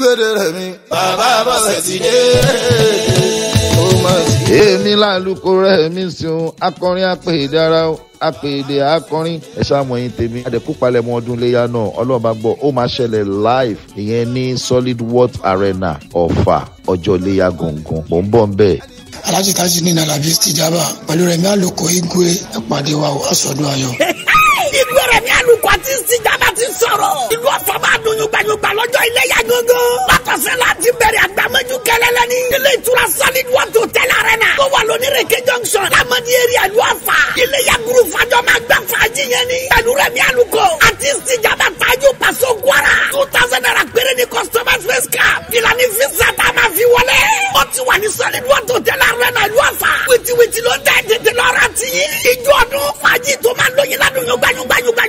gbèdé rẹ̀ mi. bàbá bọ̀sẹ̀ ti dé. ó mọ̀ sí. èmi lálùkò rẹ̀ mi sùn akọrin apèdè ara apèdè akọrin ẹ̀ṣọ́ àmọ́ yín tèmi àdẹ̀kú palẹ̀mọ́ ọdún iléyà náà ọlọ́run bá gbọ́ ó máa ṣẹlẹ̀ live ìyẹn ní solid worth arena ọ̀fà ọjọ́ iléyà gangan mò ń bọ̀ ń bẹ̀. alájí tájì ní nàlàbí tìjàmbá pẹ̀lú rẹ̀ mi àlòkò igwe ìpàdé wa aṣọ́dún ayọ̀. ìgbẹ́ rẹ̀ ní àlùkò àti ìsìjàmbá ti sọ̀rọ̀. ìlú ọ̀fọ̀ máa dùn yùgbàyùgbà lọ́jọ́ iléyà gangan. látọ̀sẹ̀ láti bẹ̀rẹ̀ àgbàmọ́jú kẹlẹ́lẹ́ ní. ilé ìtura solid water hotel arena. tó wà lónírèké junction. lamadi area ìlú ọ̀fà. iléyà group fàjọ máa gbà fàájì yẹn ni. pẹ̀lú rẹ̀ ní àlùkò àti ìsìjàmbá tájú pàṣẹ kwara. two thousand naira péré ni customer face card. ìlànà ìfisà tá a máa fi wọlé. ó ti wà ní solid water hotel arena ìlú ọ̀fà. wìtìwìtì ló dẹ́ tètè lọ́ra tì í. ìjọ ọdún fàájì tó máa lóyin ládùn yóò gbàyùngbàyùngbà